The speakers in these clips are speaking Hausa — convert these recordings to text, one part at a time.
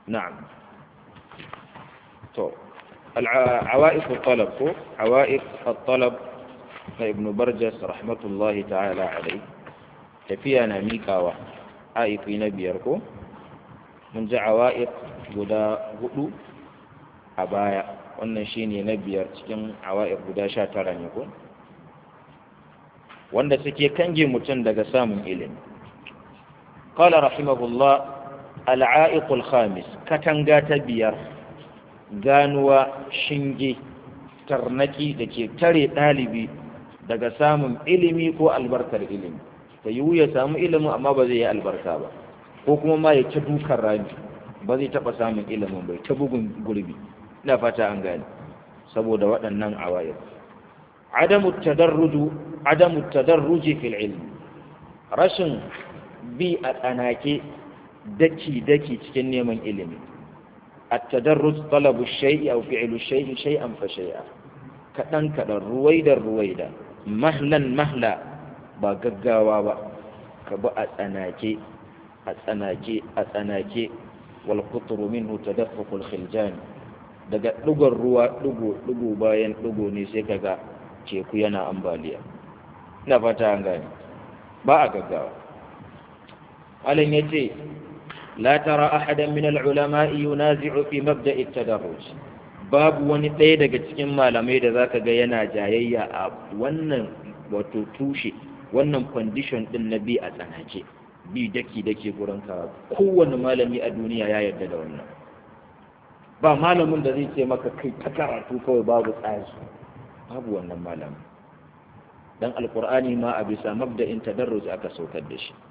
na'am to عوائق الطلب ko عوائق الطلب na ibn barjas rahmatullahi ta'ala alai tafiya na miƙawa aiki na biyar ko mun ji awa'iq guda hudu a baya wannan shine na biyar cikin awa'iq guda sha tara ne ko wanda suke kange mutum daga samun ilimi qala rahimahullah al-a'iq al-khamis katanga ta biyar ganuwa shinge tarnaki da ke tare ɗalibi daga samun ilimi ko albarkar ilimi ta yiwu ya samu ilimin amma ba zai yi albarka ba ko kuma ma ya ta dukan rami ba zai taɓa samun ilimin bai ta bugun gurbi ina fata an gane saboda waɗannan awayar adamu tadarruju adamu tadarruji fil ilmi rashin bi a tsanake daki daki cikin neman ilimi التدرج طلب الشيء أو فعل الشيء شيئا فشيئا كدن كدن رويدا رويدا مهلا مهلا با غغاوا با كبا أتناكي أتناكي أتناكي والقطر منه تدفق الخلجان daga ɗugon ruwa ɗugo ɗugo bayan ɗugo ne sai kaga teku yana ambaliya ina fata an gane ba a gaggawa alin ya ce لا ترى أحدا من العلماء ينازع في مبدأ التدرج باب wani ɗaya daga cikin malamai da zaka ga yana jayayya a wannan wato tushe wannan condition din na bi a tsanake bi daki dake gurin ka kowane malami a duniya ya yarda da wannan ba malamin da zai ce maka kai ta karatu kawai babu tsari babu wannan malami dan alqur'ani ma a bisa mabda'in tadarruj aka saukar da shi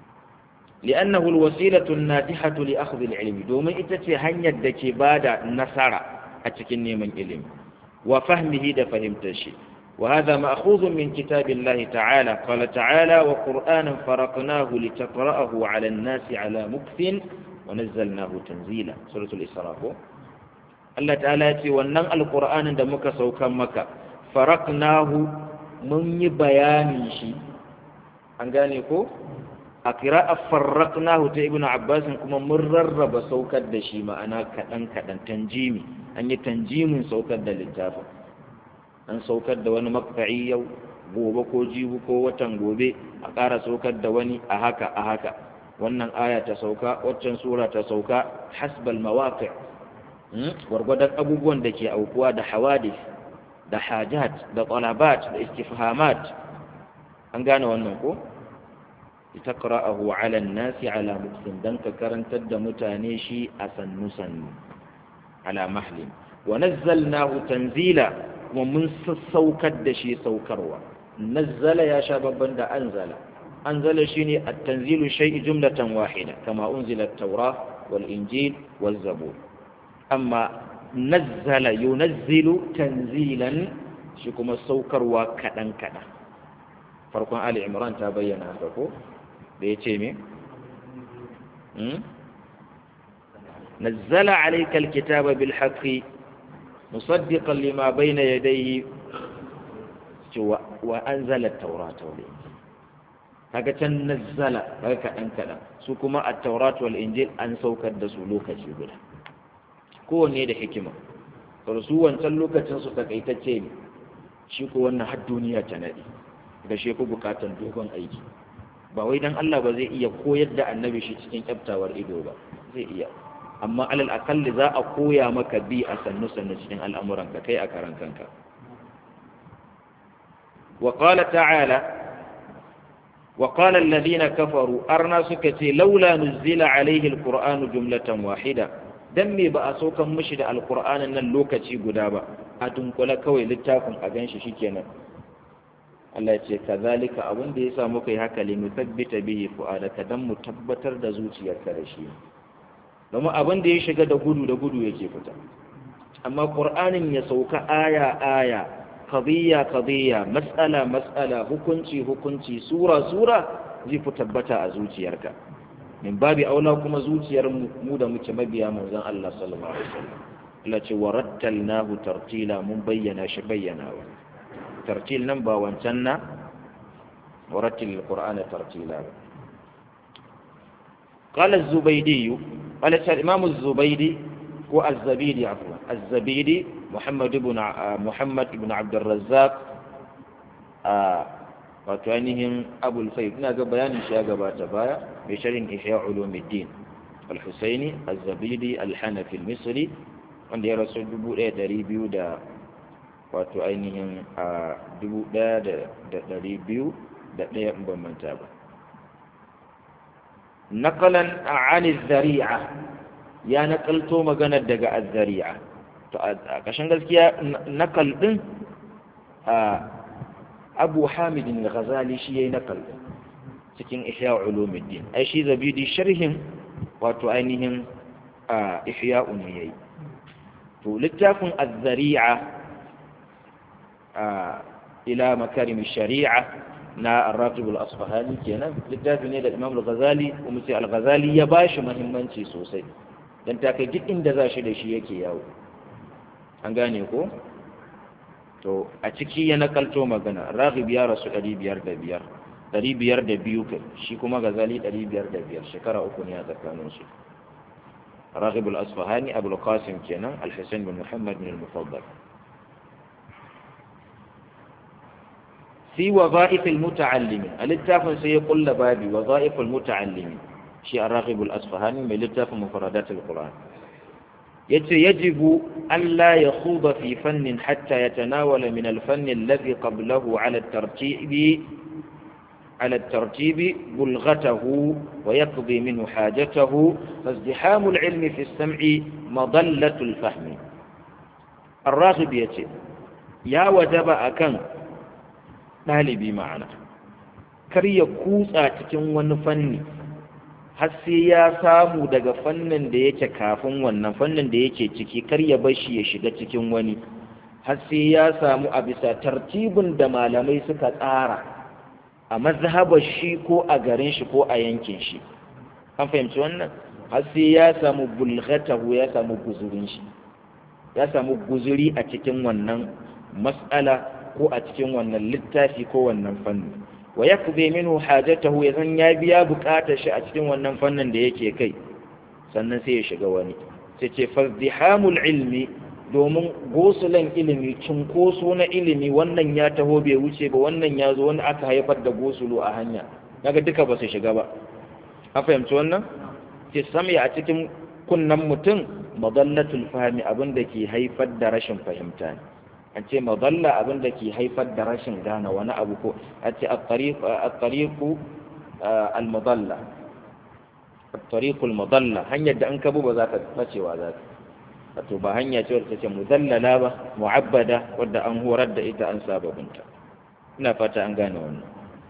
لأنه الوسيلة الناتحة لأخذ العلم دوما إتتي هنيا دكي بادا نصارى أتكني من علم وفهمه دا فهمت الشيء وهذا مأخوذ من كتاب الله تعالى قال تعالى وقرآنا فرقناه لتقرأه على الناس على مكث ونزلناه تنزيلا سورة الإسراء الله تعالى يتي ونن القرآن دا مكا سوكا مكا فرقناه من بيان شيء أنغانيكو a kira'ar farraƙnahu ta ibn abbas kuma mun rarraba saukar da shi ma'ana kaɗan kaɗan tanjimi an yi tanjimin saukar da littafin an saukar da wani makfa'i yau gobe ko jibu ko watan gobe a ƙara saukar da wani a haka a haka wannan aya ta sauka waccan sura ta sauka hasbal mawaqi gwargwadon abubuwan da ke aukuwa da hawadis da hajat da talabat da istifhamat an gane wannan ko لتقرأه على الناس على مكث دنك كرنت متاني شي أسن سن على محل ونزلناه تنزيلا ومن سوكد شي سوكروا نزل يا شباب بند أنزل أنزل شيني التنزيل شيء جملة واحدة كما أنزل التوراة والإنجيل والزبور أما نزل ينزل تنزيلا شكما السوكروا كدن كدن فرقم آل عمران تبين هذا da ya ce me? nazzala alaika alkitaba bil haqqi musaddiqan lima bayna yadayhi wa anzala at-taurata wal injil kaga can nazzala kaga kadan kadan su kuma at-taurat wal injil an saukar da su lokaci guda kowanne da hikima to su wancan lokacin su takaitacce ne shi ko wannan har duniya ta nadi da shi ku bukatan dogon aiki ba wai dan Allah ba zai iya koyar da annabi shi cikin kyaftawar ido ba zai iya amma alal akalli za a koya maka bi a sannu sannu cikin al'amuran ka kai a karan kanka wa qala ta'ala wa qala alladhina kafaru arna suka ce laula nuzila alaihi alqur'anu jumlatan wahida dan me ba a saukan mishi da alqur'anin nan lokaci guda ba a dunkula kawai littafin a ganshi shikenan Allah ce kazalika abin da ya sa muka yi haka li nuthabbita bihi fu'adaka dan mu tabbatar da zuciyarka da shi domin abin da ya shiga da gudu da gudu yake fita amma qur'anin ya sauka aya aya qadiyya qadiyya mas'ala mas'ala hukunci hukunci sura sura zai fi tabbata a zuciyarka min babi aula kuma zuciyar mu da muke mabiya manzon Allah sallallahu alaihi wasallam Allah ce warattalnahu tartila mun bayyana shi bayyanawa tartil nan ba wancan na warattil alqur'ana tartila qala az-zubaydi ولسه الإمام الزبيدي هو الزبيدي عفوا الزبيدي محمد بن محمد بن عبد الرزاق وكانهم أبو الفيض ناقا بيان شاء قبات بايا بشرح إحياء علوم الدين الحسيني الزبيدي الحنفي المصري wanda ya rasu dubu ɗaya ɗari biyu da wato ainihin a dubu ɗaya da ɗari biyu da ɗaya in ban manta ba naqalan an zari'a ya nakalto maganar daga az-zari'a to a kashin gaskiya nakal din a Abu Hamid al-Ghazali shi yayi nakal cikin Ihya Ulumuddin ai shi zabidi sharhin wato ainihin a Ihya ne yayi to littafin az-zari'a a ila makarim shari'a na ar-ratib al-asfahani kenan littafi ne da Imam al-Ghazali kuma sai al-Ghazali ya bashi muhimmanci sosai dan ta kai duk inda za shi da shi yake yawo an gane ko to a ciki ya nakalto magana Raghib ya rasu 505 502 kai shi kuma Ghazali 505 shekara uku ne a tsakanin su راغب الأصفهاني أبو القاسم كينا الحسين بن محمد بن المفضل في وظائف المتعلمين الاتفاق سيقول لبابي وظائف المتعلمين شيء الراغب الأصفهاني من الاتفاق مفردات القرآن يجب أن لا يخوض في فن حتى يتناول من الفن الذي قبله على الترتيب على الترتيب بلغته ويقضي منه حاجته فازدحام العلم في السمع مضلة الفهم الراغب يتي يا وجب أكن ɗalibi ma'ana kar ya kutsa cikin wani fanni har sai ya samu daga fannin da yake kafin wannan fannin da yake ciki kar ya bar shi ya shiga cikin wani har sai ya samu a bisa tartibin da malamai suka tsara a mazhabar shi ko a garin shi ko a yankin shi an fahimci wannan har sai ya samu bulghatahu ya samu guzurin shi ya samu guzuri a cikin wannan mas'ala ko a cikin wannan littafi ko wannan fanni wa yakbi minhu hajatahu ya zan ya biya bukatar shi a cikin wannan fannin da yake kai sannan sai ya shiga wani sai ce fazdihamul ilmi domin gosulan ilimi cunkoso na ilimi wannan ya taho bai wuce ba wannan ya zo wani aka haifar da gosulo a hanya naga duka ba su shiga ba a fahimci wannan ce samya a cikin kunnan mutum madallatul fahmi abin da ke haifar da rashin fahimta ne an ce madalla abin da ke haifar da rashin gane wani abu ko a ce at-tariqu al-madalla at-tariqu al-madalla hanyar da an kabu ba za ka bacewa za ka wato ba hanya ce wadda take mudallala ba mu'abbada wadda an horar da ita an saba binta ina fata an gane wannan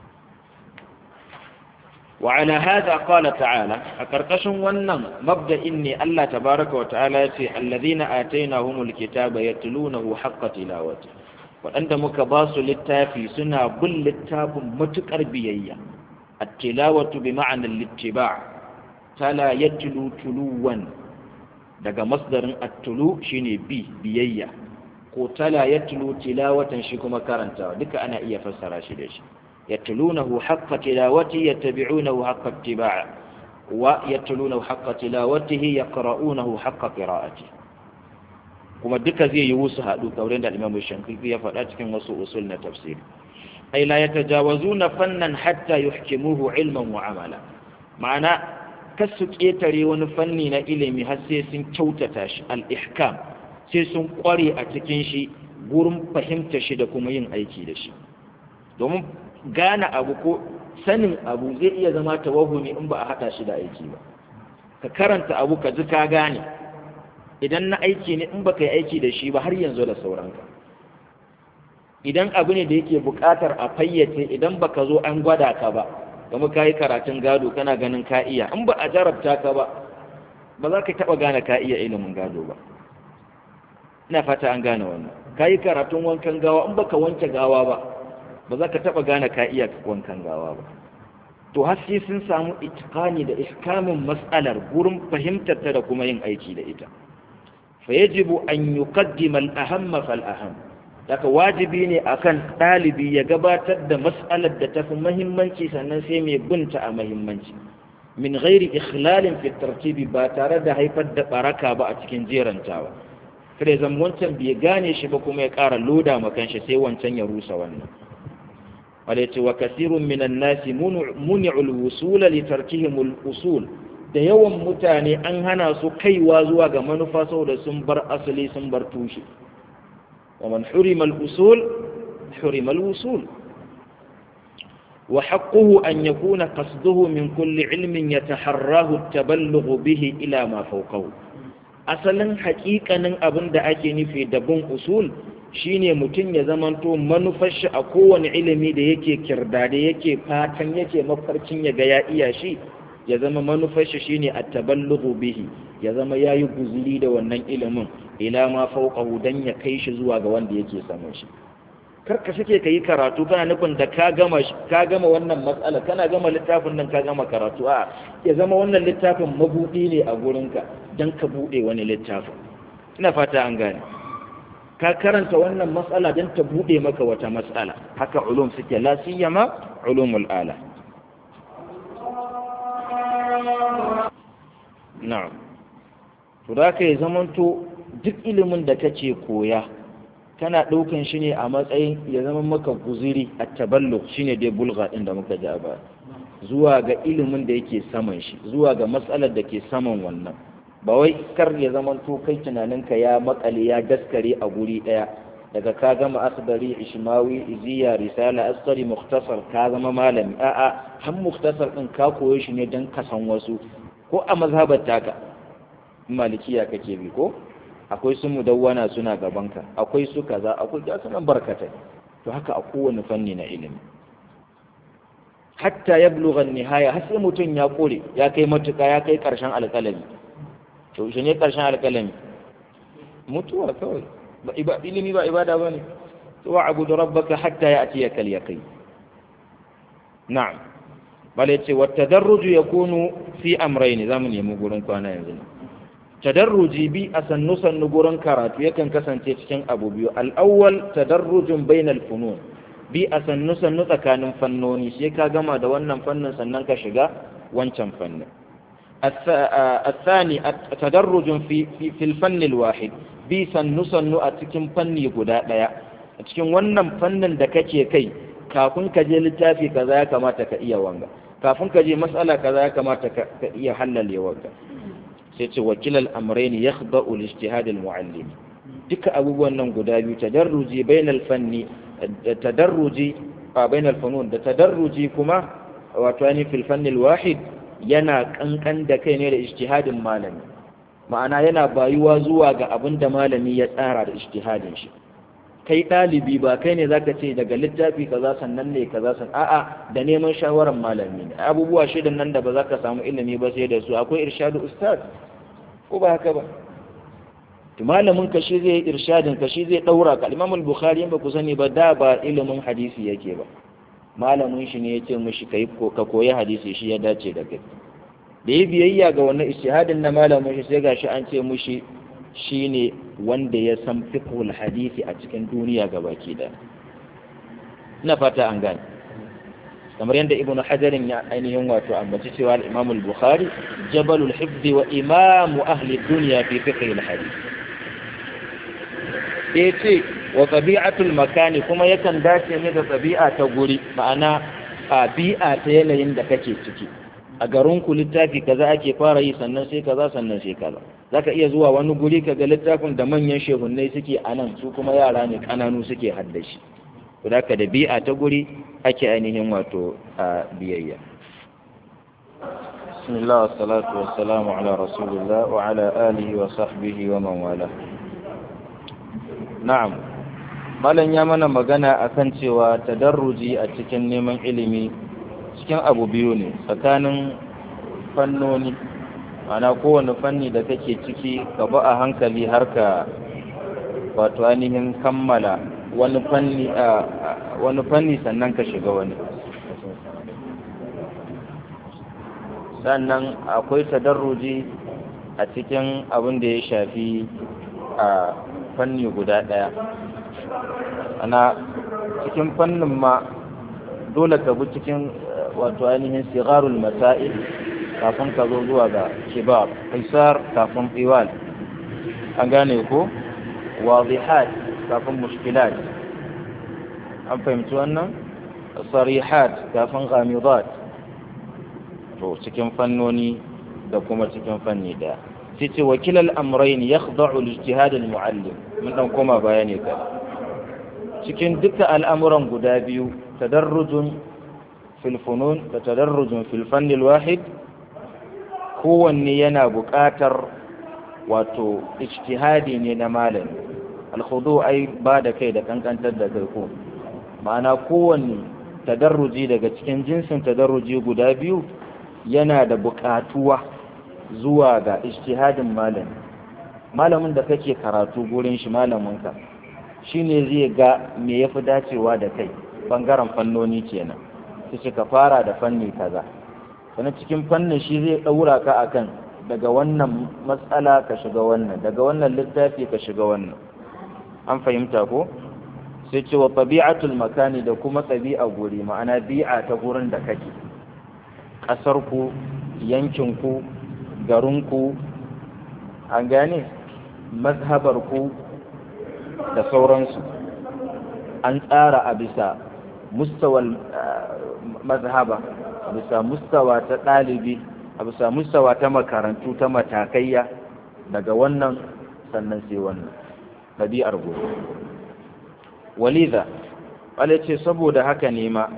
وعلى هذا قال تعالى أكركشن ونن مبدأ إني الله تبارك وتعالى يتي الذين آتيناهم الكتاب يتلونه حق تلاوته وأنت مكباس للتافي سنة بل للتاب متكر بيئة التلاوة بمعنى الاتباع تلا يتلو تلوا daga masdarin attulu shine bi biyayya ko tala yatlu tilawatan shi kuma karantawa duka ana iya fassara shi da shi يتلونه حق تلاوته يتبعونه حق اتباعه ويتلونه حق تلاوته يقرؤونه حق قراءته kuma duka zai yi wusu haɗu kaurin da Imam Shankiti ya faɗa cikin wasu usul na tafsiri ai la yatajawazuna fannan hatta yuhkimuhu ilman wa amala ma'ana kasu ƙetare wani fanni na ilimi har sai sun kyautata shi al-ihkam sai sun ƙware a cikin shi gurin fahimta shi da kuma yin aiki da shi domin gane abu ko sanin abu zai iya zama tawahumi in ba a haɗa shi da aiki ba ka karanta abu ka ji ka gane idan na aiki ne in baka yi aiki da shi ba har yanzu da sauranka idan abu ne da yake buƙatar a fayyace idan baka zo an gwada ka ba kuma ka yi karatun gado kana ganin ka iya in ba a jarabta ka ba ba za ka taɓa gane ka iya ilimin gado ba ina fata an gane wannan ka yi karatun wankan gawa in baka wanke gawa ba ba za ka taɓa gane ka iya wankan gawa ba to har sai sun samu itikani da ihkamin mas'alar gurin fahimtar ta da kuma yin aiki da ita fa yajibu an yuqaddima al-ahamma fal aham daga wajibi ne akan ɗalibi ya gabatar da mas'alar da ta fi muhimmanci sannan sai mai binta a muhimmanci min ghairi ikhlalin fi tartibi ba tare da haifar da baraka ba a cikin jerantawa kada zan wancan bai gane shi ba kuma ya ƙara loda ma kanshi sai wancan ya rusa wannan wala yace wa kasirun minan nasi muni'ul wusul li tarkihim al usul da yawan mutane an hana su kaiwa zuwa ga manufa saboda sun bar asali sun bar tushe wa man hurima al usul hurima al wusul وحقه أن يكون قصده من كل علم يتحراه التبلغ به إلى ما فوقه أصلا حقيقة أبن دا أكي نفي دبون أصول shine mutum ya zamanto manufashi a kowane ilimi da yake kirda da yake fatan yake mafarkin ya ga ya iya shi ya zama manufashi shine at-taballighu bihi ya zama yayi guzuri da wannan ilimin ila ma fawqahu dan ya kai shi zuwa ga wanda yake samun shi karka sake ka yi karatu kana nufin da ka gama ka gama wannan matsala kana gama littafin nan ka gama karatu a ya zama wannan littafin mabudi ne a gurinka dan ka bude wani littafin ina fata an gane ka karanta wannan matsala dan ta bude maka wata matsala haka ulum suke la siyama ulumul ala na'am to da ka yi zamanto duk ilimin da kace koya kana ɗaukan shi ne a matsayin ya zama maka guziri a taballuk shi ne dai bulga ɗin da muka ji a baya zuwa ga ilimin da yake saman shi zuwa ga matsalar da ke saman wannan ba wai kar ya zama to kai tunaninka ya makale ya daskare a guri ɗaya daga ka gama asbari ishmawi iziya risala asqari muktasar ka zama malami a'a har muktasar ɗin ka koyo shi ne don ka san wasu ko a mazhabar taka malikiya kake bi ko akwai su mudawwana suna gabanka akwai su kaza akwai ga sunan barkatai to haka a kowane fanni na ilimi hatta ya bulugha nihaya har sai mutum ya kore ya kai matuka ya kai karshen alƙalami to shi ne karshen alƙalami mutuwa kawai ba iba ilimi ba ibada bane to wa abudu rabbaka hatta ya'tiyaka al-yaqin na'am bal yace wa tadarruju yakunu fi amrayn zamu nemi gurin kwana yanzu tadarruji bi a sannu sannu gurin karatu yakan kasance cikin abu biyu al'awwal tadarrujin bainal funun bi a sannu sannu tsakanin fannoni sai ka gama da wannan fannin sannan ka shiga wancan fannin الثاني تدرج في في الفن الواحد bi sannu sannu a cikin fanni guda ɗaya a cikin wannan fannin da kake kai kafin ka je littafi kaza ya kamata ka iya wanga kafin ka je mas'ala kaza ya kamata ka iya hallale wanga sai ce wakilal amrayn yakhda'u al-ijtihad al-mu'allim duka abubuwan nan guda biyu tadarruji bainal fanni tadarruji a bainal funun da tadarruji kuma wato yani fil fanni al-wahid yana kankan da kai ne da ijtihadin malami ma'ana yana bayuwa zuwa ga abin da malami ya tsara da ijtihadin shi kai ɗalibi ba kai ne zaka ce daga littafi kaza sannan ne kaza san a'a da neman shawarar malami ne abubuwa shidan nan da ba za ka samu ilimi ba sai da su akwai irshadu ustaz ko ba haka ba to malamin ka shi zai irshadin ka shi zai daura ka Imam al-Bukhari ba ku sani ba da ba ilimin hadisi yake ba malamin shi ne yace mishi kai ka koyi hadisi shi ya dace da kai da yi biyayya ga wannan ijtihadin na malamin shi sai gashi an ce mishi shine wanda ya san fiqhul hadisi a cikin duniya gabaki da ina fata an gane kamar yadda ibnu hajarin ya ainihin wato ambaci cewa al-imam al-bukhari jabalul hifz wa imam ahli dunya fi fiqh al-hadith sai ce wa tabi'atul makani kuma yakan dace ne da tabi'a ta guri ma'ana a bi'a ta yanayin da kake ciki a garin ku littafi kaza ake fara yi sannan sai kaza sannan sai kaza zaka iya zuwa wani guri kaga littafin da manyan shehunnai suke a nan su kuma yara ne kananu suke haddashi to da da bi'a ta guri ake ainihin wato a biyayya bismillah wassalatu wassalamu ala rasulillah wa ala alihi wa sahbihi wa man wala na'am malam ya mana magana akan cewa tadarruji a cikin neman ilimi cikin abu biyu ne tsakanin fannoni ana kowane fanni da kake ciki ka ba a hankali har ka wato ainihin kammala wani fanni wani fanni sannan ka shiga wani sannan akwai tadarruji a cikin abin da ya shafi a fanni guda ɗaya ana cikin fannin ma dole ka bi cikin wato ainihin sigarul masail kafin ka zo zuwa ga kibar qaisar kafin iwal an gane ko wadihat kafin mushkilat an fahimci wannan sarihat kafin ghamidat to cikin fannoni da kuma cikin fanni da sai ce wakilal amrayn yakhda'u al-ijtihad al-mu'allim mun dan koma bayani ka cikin duka al'amuran guda biyu tadarrujun fil funun da tadarrujun fil fanni al-wahid kowanne yana buƙatar wato ijtihadi ne na malami al-khudu ai ba da kai da kankantar da kai ko ma'ana kowanne tadarruji daga cikin jinsin tadarruji guda biyu yana da buƙatuwa zuwa ga ijtihadin malami malamin da kake karatu gurin shi malaminka shine zai ga me yafi dacewa da kai bangaren fannoni kenan sai ka fara da fanni kaza sannan cikin fannin shi zai daura ka akan daga wannan matsala ka shiga wannan daga wannan littafi ka shiga wannan an fahimta ko sai ce wa tabi'atul makani da kuma tabi'a guri ma'ana bi'a ta gurin da kake ƙasarku yankinku garinku an gane mazhabarku da sauransu an tsara a bisa mustawal mazhaba a bisa mustawa ta ɗalibi a bisa mustawa ta makarantu ta matakaiya daga wannan sannan sai wannan ɗabi'ar gobe waliza wale ce saboda haka ne ma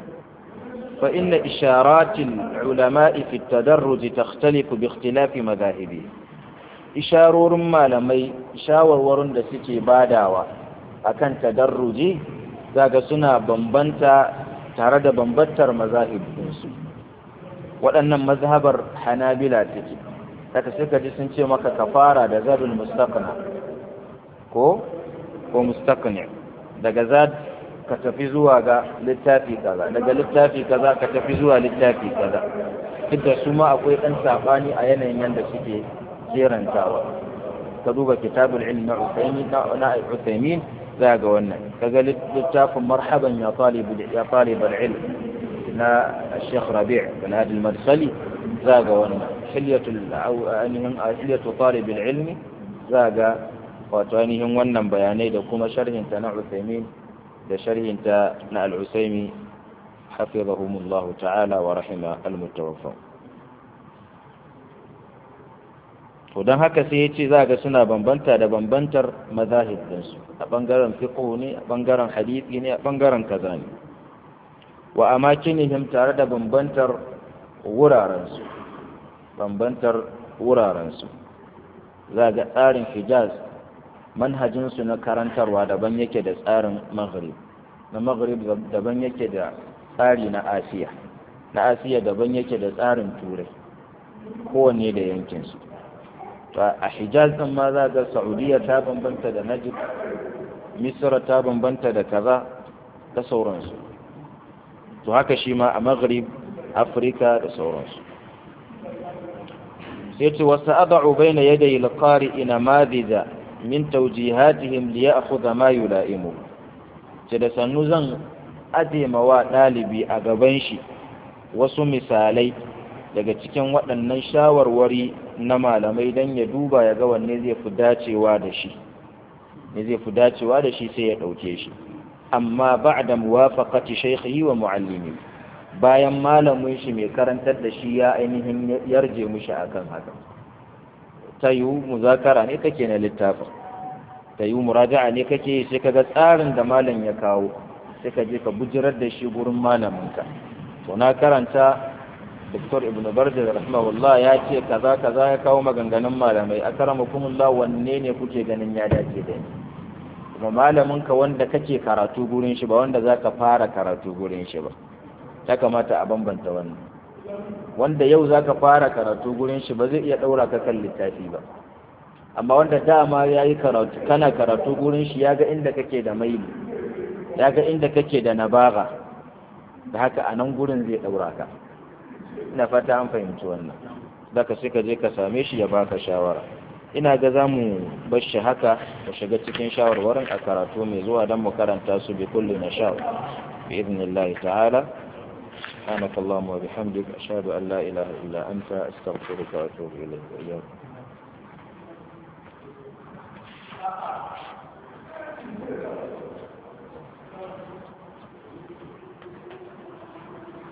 فإن إشارات العلماء في التدرج تختلف باختلاف مذاهبه إشارور ما لمي شاور ورن da suke badawa akan tadarruji zaga suna bambanta tare da bambantar mazahib su waɗannan mazhabar hanabila take daga suka ji sun ce maka kafara da zadul mustaqna ko ko mustaqni daga zad ka tafi zuwa ga littafi kaza daga littafi kaza ka tafi zuwa littafi kaza duk da su ma akwai ɗan saɓani a yanayin yadda suke jerantawa ka duba kitabul ilm na Uthaymin na Uthaymin za ga wannan kaga littafin marhaban ya talib ya talib ilm na Sheikh Rabi' bin Hadi al-Madkhali za ga wannan hilyatul ainihin hilyatu talib ilm za ga wato ainihin wannan bayanai da kuma sharhin ta na Uthaymin da sharhinta na al'usaimi hafizahumullahu ta'ala wa rahima al-mutawaffa to don haka sai ya ce za ga suna bambanta da bambantar mazahib ɗinsu a ɓangaren fiqh ne a ɓangaren hadisi ne a ɓangaren kaza ne wa amakinihim tare da bambantar wurarensu bambantar wurarensu za ga tsarin hijaz manhajinsu na karantarwa daban yake da tsarin maghrib na maghrib daban yake da tsari na asiya na asiya daban yake da tsarin turai kowanne da yankinsu a hijaz din ma za ga saudiya ta bambanta da najib misra ta bambanta da kaza da sauransu to haka shi ma a maghrib afirka da sauransu sai ce wasu ada'u bai na yadda ilkari ina madida min taujihatihim li ya'khudha ma yula'imu ce da sannu zan adema wa ɗalibi a gaban shi wasu misalai daga cikin waɗannan shawarwari na malamai don ya duba ya ga wanne zai fi dacewa da shi ne zai fi dacewa da shi sai ya ɗauke shi amma ba'da muwafaqati shaykhihi wa muallimi bayan malamin shi mai karantar da shi ya ainihin yarje mushi akan haka ta yi muzakara ne kake na littafin ta yi muraja'a ne kake sai kaga tsarin da malam ya kawo sai ka je ka bujirar da shi gurin malaminka to na karanta Dr. Ibn Barja rahimahullah ya ce kaza kaza ya kawo maganganun malamai akramakumullah wanne ne kuke ganin ya dace da ni kuma malaminka wanda kake karatu gurin shi ba wanda zaka fara karatu gurin shi ba ya kamata a bambanta wannan wanda yau zaka fara karatu gurin shi ba zai iya daura ka kan littafi ba amma wanda dama yayi karatu kana karatu gurin shi yaga inda kake da maili yaga inda kake da nabaga da haka a nan gurin zai daura ka ina fata an fahimci wannan daga sai ka je ka same shi ya baka shawara ina ga za mu bar shi haka mu shiga cikin shawarwarin a karatu mai zuwa don mu karanta su bi kulli na sha bi idnillahi ta'ala سبحانك اللهم وبحمدك أشهد أن لا إله إلا أنت أستغفرك وأتوب إليك وإياك